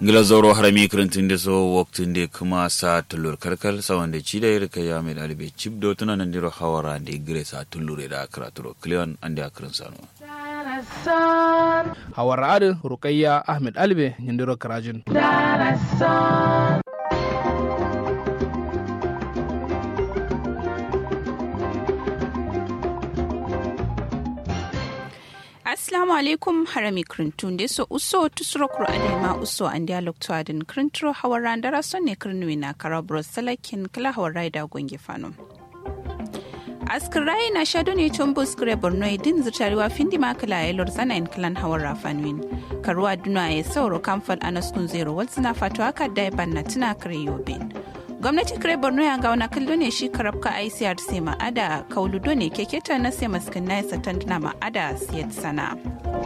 glazoro harami kirintin da so waktin da kuma sa tulur kalkal sawan da ci da ya rika ya mai dalibai cip do tuna nan diro hawara da igire sa tulure da karaturo klion an da kirin sano hawar adin rukayya ahmed albe nyindiro karajin Assalamu alaikum harami krintun de so uso tusuro kuro adema uso an dialog to adin krintro hawara ndara son ne kirnwi na karabro salakin kala hawara da gonge fano. askirai na shado ne tun buskure borno din zutariwa findi makala ya lor zana in klan hawar rafanwin karuwa duna ya sauro kamfal anaskun zero wasu na fato haka da na tuna kare yobin gwamnati kare borno ya ga wani kallo ne shi karabka icrc ma'ada kauludo ne keketa na sai maskin na yasa tanduna ma'ada siyat sana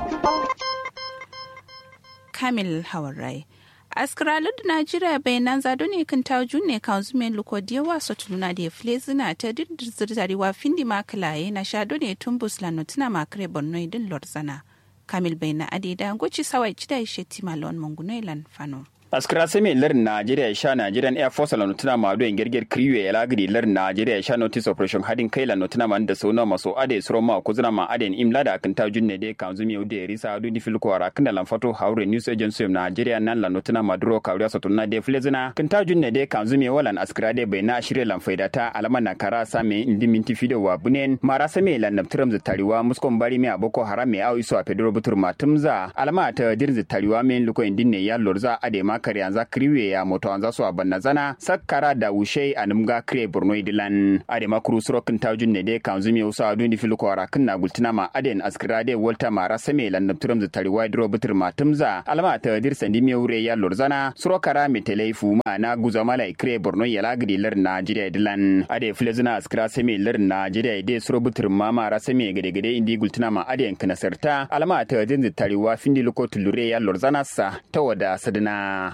kamil hawarai askaralar da najeriya bayanan zado ne kan ta ne kan zume lukodiya wasu tuluna da fle zina ta dirzarewa findi makalaye na shado ne tun buslano tuna makare borno idin lorzana kamil bayana adida goci sawai cida ishe timalon mangunoilan fano askira seme lar Najeriya sha Nigerian Air Force la notuna ma do gerger kriwe ya lagri lar Najeriya sha notice operation hadin kai la notuna ma da sona maso ade suro ma ko zuna ma ade imla da kan ta junne de kan zumi ude risa do di filko ara kan lan fato haure news agency of Nigeria nan la notuna ma duro kawriya so tunna de flezina kan ta junne de kan zumi walan askira de bai na shirye lan faida ta alama na kara same indi minti fido wa bunen mara same lan naptiram tariwa muskon bari me aboko haram me awi so a pedro butur matumza alama ta dirzi tariwa men luko indin ne ya lorza ade ma kare yanzu kriwe ya moto anza so abanna zana sakkara da wushe a numga kre borno idilan ade makuru surokin tajun ne de kan zumi usa adu ni filuko ara kinna gultina ma aden askira de volta ma rasame lan nabturam za tari wide robutur ma tumza alama ta dir sandi mi wure ya lorzana surokara mi telaifu ma na guza mala kre borno ya lagidi lar najeriya idilan ade filezina askira same lar najeriya de surobutur ma ma rasame gade gade indi gultina ma aden kana sarta alama ta din za tari wa findi luko tulure ya lorzana sa ta wada sadina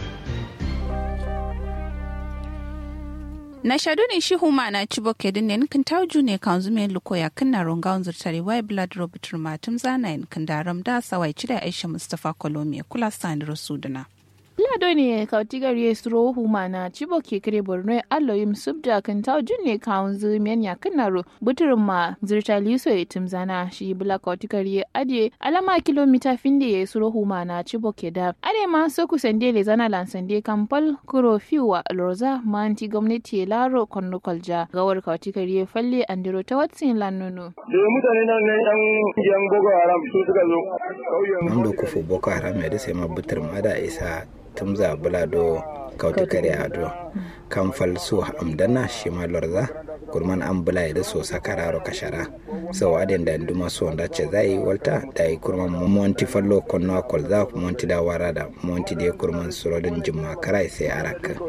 na shadu ne shi huma na ci boke din ne kan tauju ne kan zume luko ya kan na ronga on zurtari wai blood robert matum zana in kan daram da sawai ci da aisha mustafa kolomi kula sandro sudana lado ne kautigar ya suro huma na cibo ke kare borno allo yim subda kan taw junne kaun zu men ya kanaro buturin ma zirta liso ya timzana shi bula kautigar ya ade alama kilomita finde ya suro huma na cibo ke da ade ma so ku sande le zana lan sande kampal kuro fiwa loza manti gwamnati ya laro konno kolja gawar kautigar ya falle andiro ta watsin lanono da mutane nan ne yan yan boko haram su suka zo kauyen wanda kufu boko haram ya da sai ma butur ma da isa tumza bulado kauta kare ado kan falso amdana shi ma lorza kurman an bula da so sakararo kashara sau aden da nduma so da ce zai walta da yi kurman monti fallo konno kolza monti da wara da monti da kurman surodin jimma karai sai araka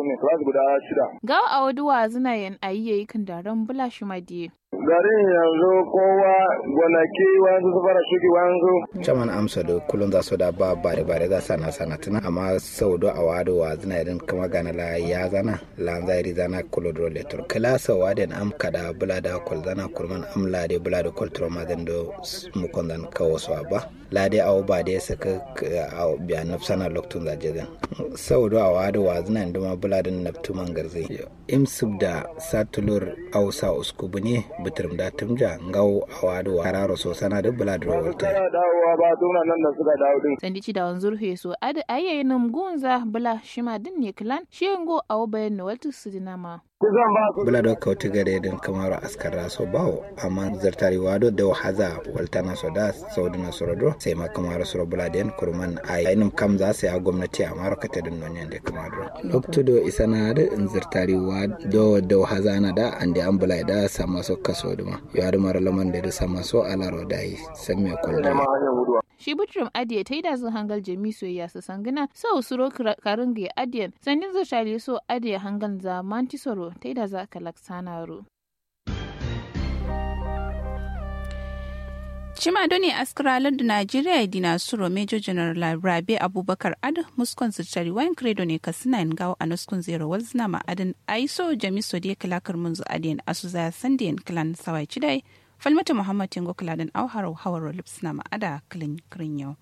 ga a waduwa zina yan ayi kan daren bula shi madiye garin yanzu kowa gonaki wanzu su fara shuki wanzu caman amsa da kullum za su da ba bare bare za sana sana tuna amma sau do a wado wa zina irin kama gana la ya zana la zairi zana kulo do letor kala sau waden am kada bula da kol zana kurman am la de bula da kol troma den do mu kon dan kawo so ba la de aw ba de saka aw biya nafsana loktun za je sau do a wado wa zina nduma bula da naftuman garze im subda satulur aw sa uskubu ne bitir da tumja ngau awado kararo so sana da bula da rawalta dawowa ba suna nan da suka dawo din sandici da wanzur he so ada ayayi nam gunza bula shima din ne klan shengo awo bayan na waltu su dinama bula da kauti gare din kamar askara so bawo amma zartari wado da haza waltana so da saudina sorodo sai ma kamar soro bula den kurman ai ainum kam za sai a gwamnati a marokata din non yande kamar lokto do isana da in zartari wado da haza na da ande an bula da sama so kaso duma yaro mara laman da sama so alaro da yi san me kullu shi butrum adiye ta yi da zan hangal jami soyayya su sangina sau suro karin ga adiyan sandin zo shali so adiye hangal za manti soro ta yi da za ka laksana ro Cima doni askaralar da Najeriya dina suro Major General Rabe Abubakar Ad muskon zirtari wayan credo ne ka suna yin gawo a nuskun zero walzina ma'adin aiso jamiso da ya kalakar munzu adiyan asu zaya sandiyan kilan sawai cidai falmata muhammad tingo kiladin auhar hawar lips na ma'ada kilin kirin yau.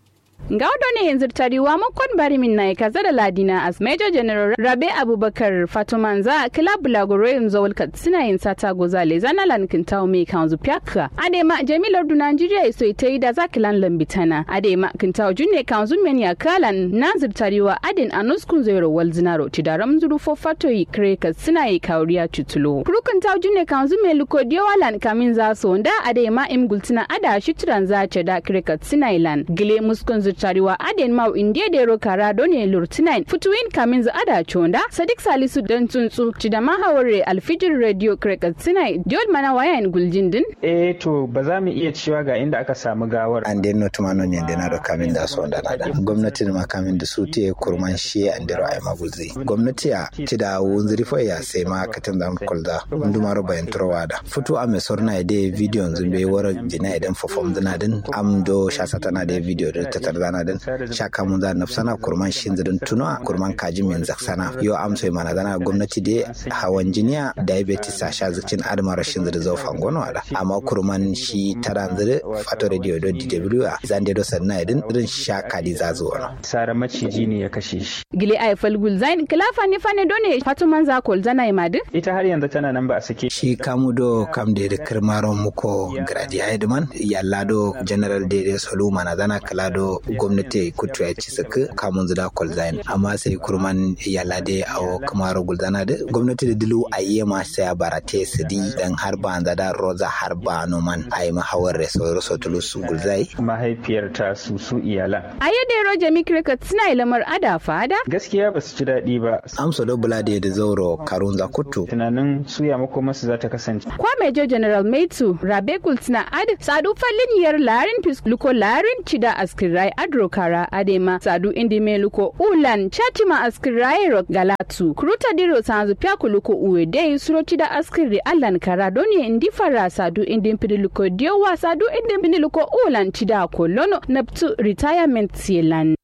Ga ne yanzu tariwa makon bari min na kaza da ladina as Major General Rabe Abubakar Fatumanza kila bulagoro yanzu walka suna yin sata gozale zana lankin tawo mai kanzu pyaka. Adema Jamilar du Nigeria iso ita yi da za kilan lambitana. Adema kintawo junne kanzu men ya kalan nazir tariwa adin anuskun zero wal zinaro tidaram zuru fo fato yi kreka suna yi kauriya cutulo. Kurukun tawo junne kanzu mai luko diwalan kamin za so da adema im gultina ada shituran za ce da kreka suna ilan. Gile muskun zutariwa aden mau indiya da yaro kara done lurtinain futuwin kamin za ada chonda sadik salisu dan tsuntsu ci da mahaware alfijir radio kreka suna diol mana wayan guljindin. eh to ba za mu iya cewa ga inda aka samu gawar. an den no tumano nyande na do kamin da so da nada gwamnati ma kamin da su te kurman shi an dero ay magulzi gwamnati ya ti da wunziri fo ya sai ma katin da kulda ndumaro bayan turwada futu ame sorna ide video zumbe wara jina idan fofom dina din am do shasata na de video da tatar dana din shaka mun da nafsana kurman shin zidin tuno kurman kaji min zaksana yo am sai mana dana gwamnati de hawan jiniya diabetes a sha zikin admar shin zidin zo fangono ada amma kurman shi taran zidin fato radio do dw a zande do sanna idin irin shaka di zazo wana sara maciji ne ya kashe shi Gile ay falgul zain kila fani fane done fatuman za kol zana imadu. ita har yanzu tana nan ba a sake shi kamu do kam de de kirmaron muko gradi haidman yalla do general de de soluma na zana kala do gwamnati kutu ya ci saka kamun zuda kolzain amma sai kurman yalla de awo kamaro gulzana de gwamnati da dilu ayye ma sai barate su di dan har ba da roza har ba noman ayi mahawar reso reso tulus gulzai mahaifiyar ta su su iyalan A yadda yaro jami cricket suna ilamar ada fada. gaskiya ba su ji daɗi ba amsa do bulade da zauro karun za kutu tunanin suya makomarsu za ta kasance Kwa Major General Maitu Rabe Kultina Ad Sadu fallin yar larin pis luko larin cida askirai adrokara adema Sadu indi me luko ulan chatima askirai ro galatu Kuruta diro sanzu pyaku luko uwe dei suro cida askiri allan kara doni indi fara Sadu indi mpidi luko diowa Sadu indi mpidi luko ulan cida kolono naptu retirement sielan.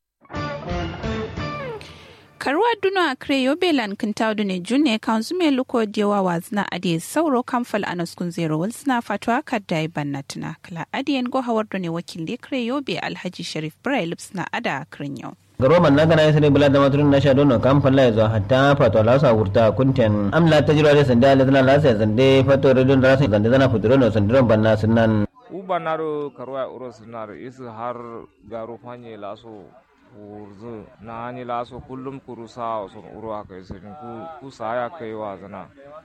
karuwa duno a kre yobelan kintaudu ne junne kan zume luko jewa wazna ade sauro kamfal anaskun zero wal suna fatwa kadda banna tuna kala adiyen go hawar ne wakil de kre yobe alhaji sharif braille suna ada kren yau garoman na gana yasani bula da maturin na sha dono kan falla ya zo hatta fato la sa wurta kunten amla ta jira da sanda la zana la sa zande fato redon da sa zande zana futuro no sandiron banna sunan ubanaro karuwa uro sunar isu har garo fanye laso urzu na hani laso kullum kuru sa sun uro aka yi sun ku ku sa ya kai wa zana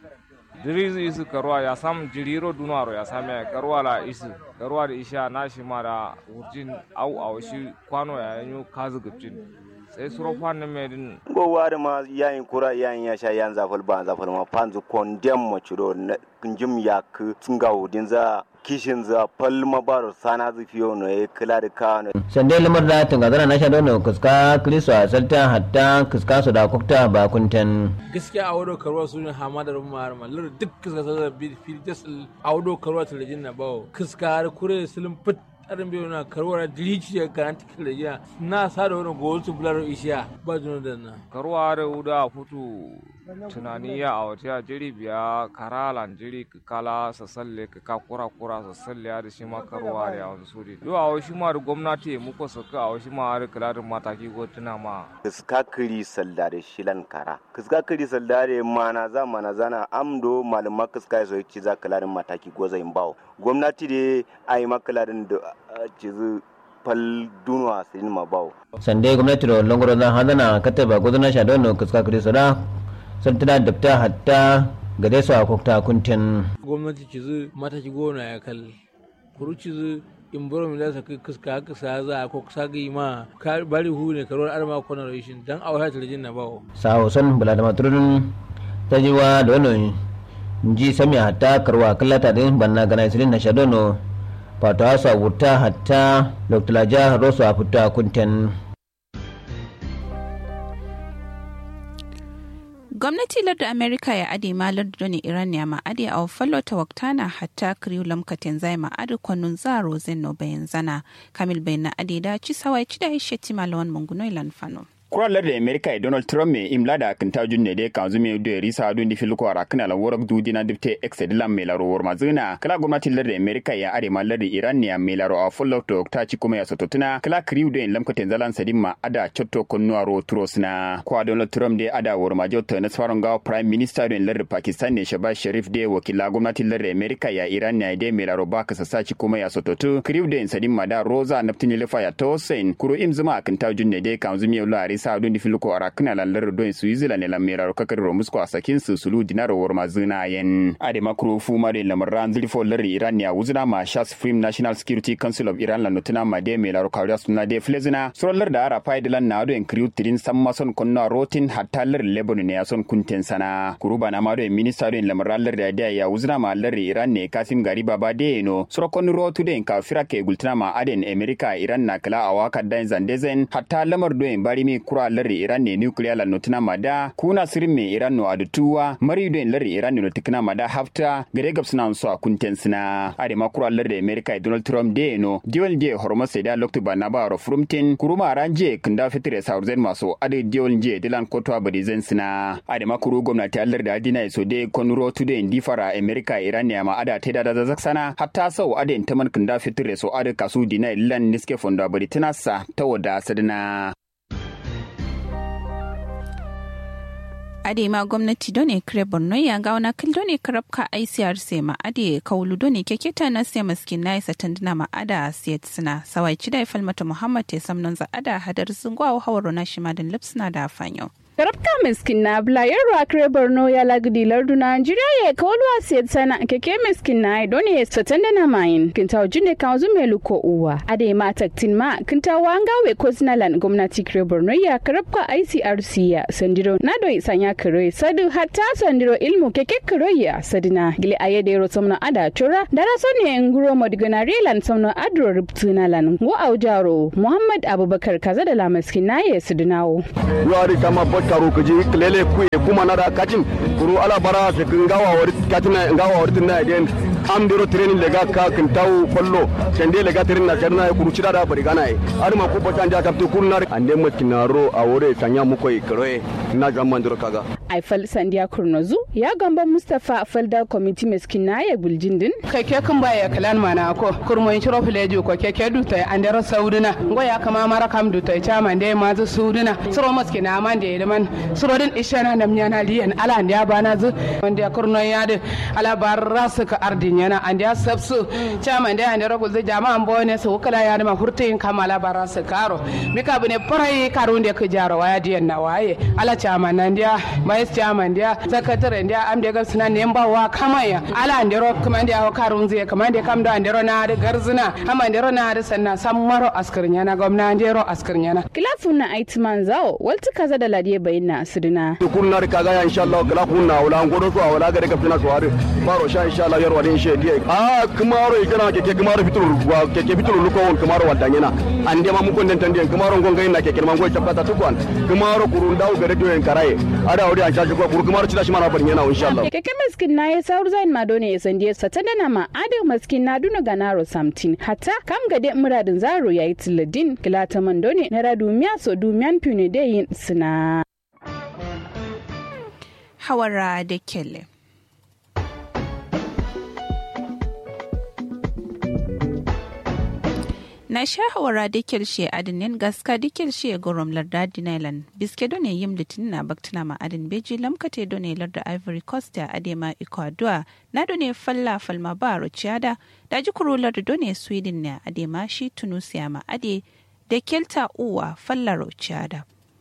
diri isu karuwa ya sam jiriro dunaro ya same karuwa la isu karuwa da isha na shi ma da urjin au au shi kwano ya yanyo kazu gubjin sai suro fannin medin go wari ma yayin kura yayin ya sha yan zafal ba zafal ma panzu kondem mo chiro njim yak tsinga udin za kishin za pal ma baro sana zu fiyo no e kila da ka no sande lamar da tunga zana na sha dono kuska kristo a salta hatta kuska su da kukta ba kunten gaskiya a wado karuwa su ne hamada da mara mallar duk kuska sa bi fil jasal a wado karuwa talajin na bawo kuska har kure silin fit arin biyu na karuwar dilici ya karanta talajin na sa da wani gowar su bular ishiya ba jino da na karuwa da wuda futu tunani ya a wata ya jiri biya karalan jiri ka kala sa salle ka ka kura kura sa salle ya da shi ma karuwa da yawon suri yau a wasu ma da gwamnati muka saka a wasu ma har kula da mataki ko tuna ma kiska kiri salda da shilan kara kiska kiri salda da mana za mana zana amdo malama kiska so ci za kula da mataki go zai bawo gwamnati da ai makalarin da cizu fal dunwa sirin ma bawo sande gwamnati da longoro zan hadana kataba gudana sha dono kuska kristo da santana dabta hatta gade su a kukta kunten gwamnati ci zu mataki gona ya kal kuru ci zu in boro mi lasa kai kuska haka sa za ko kusa ga ma ka bari hu ne karuwar arma kona rashin dan a wata talajin na bawo sawo son bula da maturin ta jiwa da wani ji sami hatta karwa kallata din banna gana isirin na shadono fata hasa wuta hatta dr laja rosu a fita kunten gwamnati lardin amerika ya ade ma lardin iran ya ma ade a fallo ta waktana hatta kriu lamkatin zai ma ade kwanun zaro zeno bayan zana kamil bayan na ade da ci sawai ci da ishe ti malawan munguno ilan fano kuralar da america e donald trump me imla da kinta junne de kan zumi do risa do ndi filko ara kana la worak du dina dipte excedilan me la rowor mazuna kala gwamnati lar da america ya are ma lar da iran ne me la ro a full to ta ci kuma ya sototuna kala kriu do en lamko tenzalan sadimma ada chotto konno aro turosna kwa donald trump de ada wor ma jotto na faron ga prime minister do en lar pakistan ne shabaz sharif de wakila gwamnati lar da america ya iran ne de me la ro ba ka sasaci kuma ya sototu kriu do en sadimma da roza naftini lefa ya tosen kuro im zuma kinta junne de kan zumi yo lari sa do ndi filko ara kana la lar do en switzerland ne la me la ro kakar ro musko a sakin su sulu dinaro wor ma zina yen ade makro fu ma de lamaran zilfo lar iran ya wuzna ma shas supreme national security council of iran la notuna ma de me la ro kawriya suna de flezina solar da ara faidi lan na do en kriu tirin samma son konna rotin hatta lar lebanon ne ya son kunten sana kuruba na ma do en minister do en lamaran lar da da ya wuzna ma lar iran ne kasim gari baba de no soro kon rotu de en ka firake gultuna ma aden america iran na kala awaka dan zandezen hatta lamar do en bari mi kura lar iran ne nuclear la notuna ma da kuna sirin me iran no adutuwa mari do en lar iran no tikna ma da hafta gare gabsuna so a kunten sina ade ma kura lar da america donald trump de no diwel de horma sai da loktu ba na ba ro frumtin kuruma ranje kinda fitire saurzen maso ade diwel je dilan kotwa badi zen sina ade ma kuru gwamnati allar da adina so de konuro tu de difara america iran ne ma ada teda da zazak sana hatta sau ade taman kinda fitire so ade kasu dina lan niske fonda badi tinasa ta wada sadina ade ma gwamnati done kire borno ya ga wana kil done karabka ICRC ma ade kaulu done keketa na siya maskin na isa tandina ma ada siyat sina sawai chida falmata muhammad te samnon za ada hadar zungwa hawaro na shimadin lipsina da fanyo Karabka miskin na blayar rakre Borno ya lagdi lardu Najeriya ya kawalwa siyar sana keke miskin na ya doni satan da na mayin kinta wajin ka wazu mai luko uwa ade ma taktin ma kinta wanga we ko sinalan gwamnati kre Borno ya karabka ICRC ya sandiro na doi sanya kare sadu hatta sandiro ilmu keke kare ya sadina gile aye de ro somna ada chora dara sonne nguro modigana relan somna adro rubtuna lan wo aujaro Muhammad Abubakar kaza da la miskin na ya sudinawo wari kama taro kaji lele kuye kuma na da kacin kuru ala bara se ngawa wari katina ngawa wari tinna den am dero training lega ka kin taw kollo sende lega training na jarna kuru cida da bari gana e ar ma ko batan ja kapte kurnar ande ma kinaro a wore sanya mu koy kroe na gamman dero kaga aifal sandiya kurnozu ya gamba mustafa falda committee meskina ya guljindin keke kan baya kalan mana ko kurmoyin ciro filejo ko keke dutai andero sauduna ngoya kama mara kam dutai chama de mazu sauduna suro maskina man de man suro din ishana nam nyana liyan ala ndia bana zu wanda kurno ya de ala barra su ka ardin yana andia sabsu chama de andero gulze jama ambone su kala ya ma hurtin kama ala barra su karo mika bune parai karunde ka jaro waya diyan na waye ala chama nan dia vice chairman dia secretary dia am de gar suna nemba wa kamaya ala andero kuma dia karun zai kuma dia kam da andero na da garzina amma andero na da sanna sammaro askirnya na gwamna andero askirnya na kilafun na aitman zao walti kaza da ladiye bayina asirina kunna da kaga ya insha Allah kala kunna wala ngodo so wala ga daga fina so har baro sha insha Allah yarwa din she dia a kuma ro ikana keke kuma ro fitulu wa keke fitulu luko won kuma ro wadanya na ande ma mun konden tande kuma ro ngonga ina keke man go chapata tukwan kuma ro kurun dawo gare to en karaye ada wuri an shaji ko kuru kuma ro cida shi mana barin yana insha Allah keke maskin na ya saur zain madone ya sandiye satanda na ma ade maskin na duna ganaro samtin hatta kam gade muradin zaro yayi tiladin kilata mandone na radumiya so dumiyan pune de yin sina hawara da kele na sha hawara da kelshe adinin gaska da kelshe gorom larda dinailan biske done yim litin na baktina ma adin beji lamkate done larda ivory coast a adema ecuador na done falla falma ba rociada da ji kuro larda done sweden ne adema shi tunisia ma ade da kelta uwa falla rociada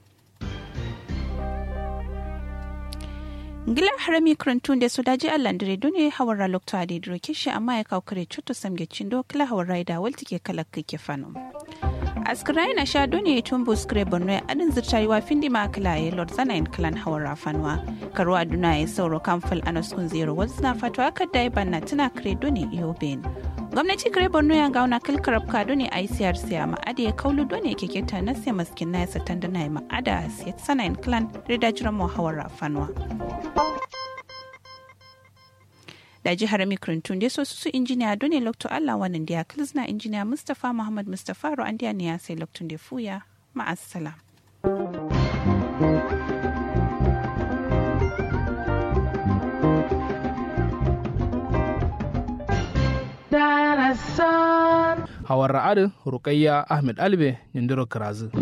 ngila harami krantun da su daji allah dare dune hawar ralokto a daidai kishi amma ya kawo kare cuto samge cindo kila hawar raida walti ke kala kake fano askirai na sha dune tun buskure borno adin zirtari wa findi ma kila ya lord zana in klan hawar rafanwa karuwa duna ya sauro kamfal anaskun zero wasu na fatuwa kadda ya banna tana kare dune yoben gwamnati kare borno ya gauna kilkarab ka dune icrc a ma'ada ya kaulu dune ke keta na siya maskin na ya satan da na yi ma'ada siyat sana in klan rida jiran mu hawar rafanwa da jihar mikrintun da su su injiniya dole lokto allah wannan da ya kilzna injiniya mustapha muhammad mustapha ru'an ne ya sai loktun da fuya ma'assalam. hawar ra'adin rukayya ahmed albe nyindiro kirazu